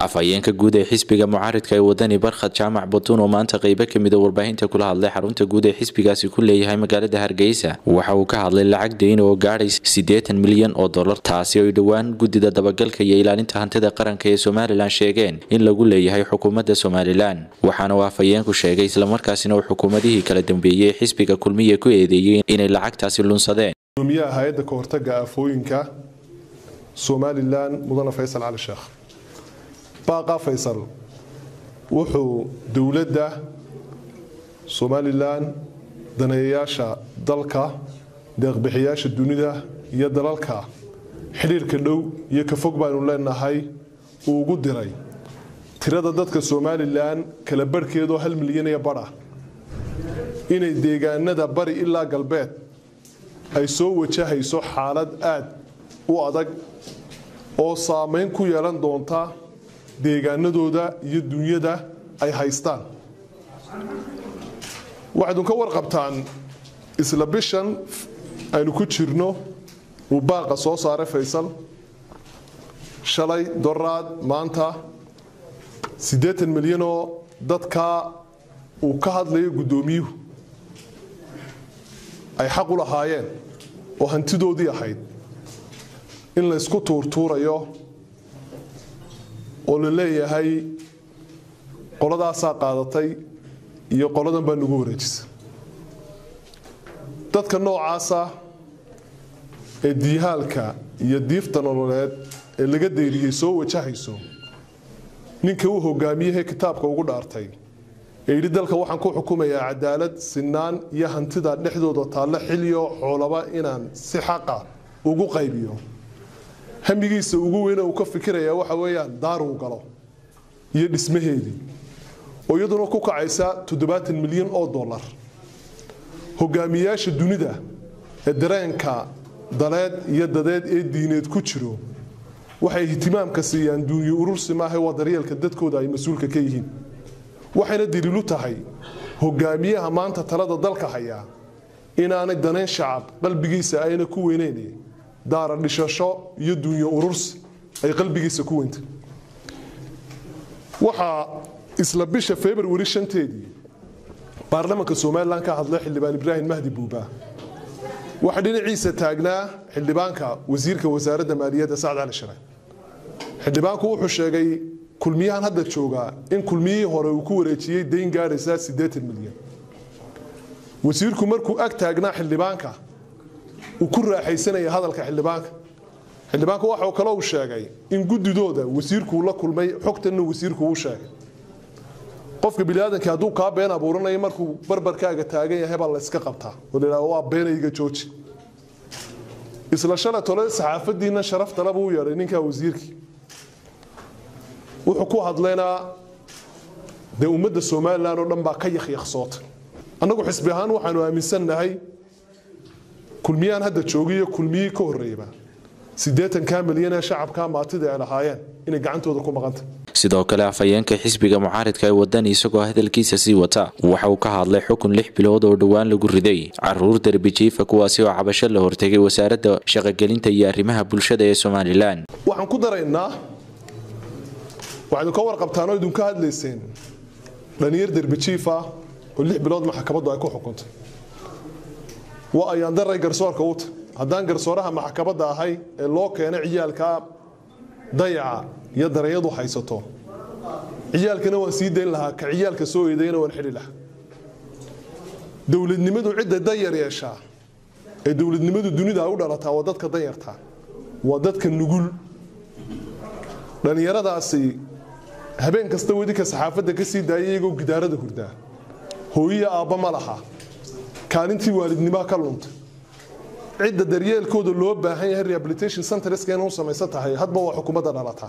afhayeenka guud ee xisbiga mucaaridka ee wadani barkhad jaamac batuun oo maanta qeybo kamida warbaahinta kula hadlay xarunta guud ee xisbigaasi ku leeyahay magaalada hargeysa waxa uu ka hadlay lacag deyn oo gaadhay siddeetan milyan oo dollar taasi oo ay dhowaan guddida dabagalka iyo ilaalinta hantida qaranka ee somalilan sheegeen in lagu leeyahay xukuumadda somalilan waxaana uu afhayeenku sheegay islamarkaasina uu xukuumadihii kala dambeeyey ee xisbiga kulmiya ku eedeeyey inay lacagtaasi lunsadeen gudoomiyaha hay-adda ka hortaga aafooyinka somalilan mudane faysal cali sheekh baaqa faysal wuxuu dowladda somalilan daneeyayaasha dalka deeqbixiyaasha dunida iyo dalalka xidhiirka dhow iyo ka fog baanu leenahay uu ugu diray tirada dadka somalilan kala barhkeedoo hal milyan iyo badh ah inay deegaanada bari ilaa galbeed ay soo wajahayso xaalad aad u adag oo saameyn ku yeelan doonta deegaanadooda iyo dunyada ay haystaan waxaydun ka warqabtaan isla bishan aynu ku jirno uu baaqa soo saaray faysal shalay doraad maanta siddeetan milyanoo dadkaa uu ka hadlayo guddoomiyuhu ay xaq u lahaayeen oo hantidoodii ahayd in la ysku tuurtuurayo oo la leeyahay qoladaasaa qaadatay iyo qoladan baa nagu wareejisa dadka noocaasa ee diihaalka iyo diifta nololeed ee laga deyriyey soo wajahayso ninka uu hogaamiyahee kitaabka ugu dhaartay ee yidhi dalka waxaan ku xukumayaa cadaalad sinaan iyo hantida dhexdooda taallo xiliyo xoolaba inaan si xaqa ugu qaybiyo hamigiisa ugu weyne uu ka fikirayaa waxa weeyaan daaruu galo iyo dhismaheedii oo iyaduna ku kacaysa toddobaatan milyan oo dollar hogaamiyaasha dunida ee dareenka daleed iyo dadeed ee diineed ku jiro waxay ihtimaamka siiyaan duunyo urursi maaha waa daryeelka dadkooda ay mas-uulka ka yihiin waxayna daliilu tahay hogaamiyaha maanta talada dalka hayaa inaanay danayn shacab qalbigiisa ayna ku weyneyn daara dhishasho iyo duunyo urursi ay qalbigiisa ku weynta waxaa isla bisha februari shanteedii baarlamaanka somalilan ka hadlay xildhibaan ibraahim mahdi buuba waxaa dhinaciisa taagnaa xildhibaanka wasiirka wasaaradda maaliyadda sacd cali share xildhibaanku wuxuu sheegay kulmiyahan hadda joogaa in kulmiyihii hore uu ku wareejiyey dayn gaadhaysa siddeetan milyan wasiirku markuu ag taagnaa xildhibaanka uu ku raaxaysanaya hadalka xildhibaanka xildhibaanku waxau kale uu sheegay in guddidooda wasiirkuu la kulmay xogtanna wasiirku uu sheegay qofka biniaadanka hadduu kaa been abuuranayo markuu barbarkaaga taagan yahay baa la yska qabtaa oo la yidhahdo waa beenayga jooji isla shalay tole saxaafadiina sharaftale buu yeedhay ninkaa wasiirkii wuxuu ku hadlaynaa dee ummadda somalilan oo dhan baa ka yakhyaksoota annagu xisbi ahaan waxaanu aaminsannahay kulmiyahan hadda joogiyo kulmiyihii ka horreeyaba siddeetankaa milyan ee shacabka maatida ay lahaayeen inay gacantooda ku maqanta sidoo kale afhayeenka xisbiga mucaaridka ee wadani isagoo hadalkiisa sii wata waxa uu ka hadlay xukun lix bilood oo dhowaan lagu riday caruur derbi jiifa kuwaasi oo cabasho la hortegay wasaaradda shaqogelinta iyo arrimaha bulshada ee somalilan waxaan ku daraynaa waxaynu ka warqabtaan oo idinka hadlayseen dhalinyar derbi jiifa oo lix bilood maxkamaddu ay ku xukuntay waa ayaan daray garsoorka uta haddaan garsooraha maxkamadda ahay ee loo keenay ciyaalka dayaca iyo dareeyadu haysato ciyaalkana waan sii dayn lahaa ka ciyaalka soo eedayna waan xidhi lahaa dowladnimadu cidda danyar yeeshaa ee dowladnimadu dunida ay u dhalataa waa dadka danyarta waa dadka nugul dhallinyaradaasi habeen kasta wedinka saxaafadda ka sii daaya iyagoo gidaarada hurdaa hooyiya aabba ma laha kaalintii waalidnimaa ka lunta cidda daryeelkooda loo baahan yahay rehabilitation centreska inuu samaysan tahay hadba waa xukuumadda dhalataa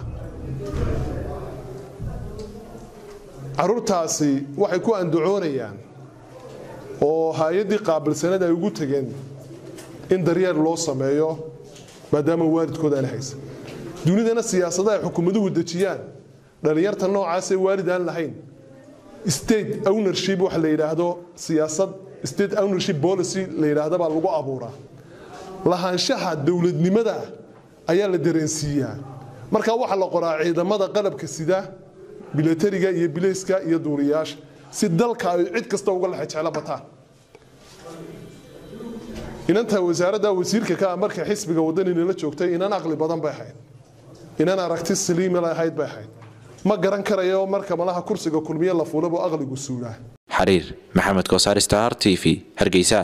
caruurtaasi waxay ku andacoonayaan oo hay-addii qaabilsaneed ay ugu tegeen in daryeel loo sameeyo maadaama waalidkooda aan haysan dunidana siyaasada ay xukuumaduhu dejiyaan dhallinyarta noocaasee waalid aan lahayn state ownership waxa la yidhaahdo siyaasad state ownership policy la yidhaahda baa lagu abuuraa lahaanshaha dowladnimada ayaa la dareensiiyaa marka waxaa la qoraa ciidamada qalabka sida bilatariga iyo bilayska iyo duuriyaasha si dalka ay cid kasta uga lexe jeclo bataan inantaa wasaaradda wasiirka ka ah marka xisbiga waddanina la joogtay inan aqli badan bay ahayd inan aragti saliima ahayd bay ahayd ma garan karayo marka malaha kursiga kulmiye la fuulabo aqligu suulaa xariir maxamed koosaar star t v hargeysa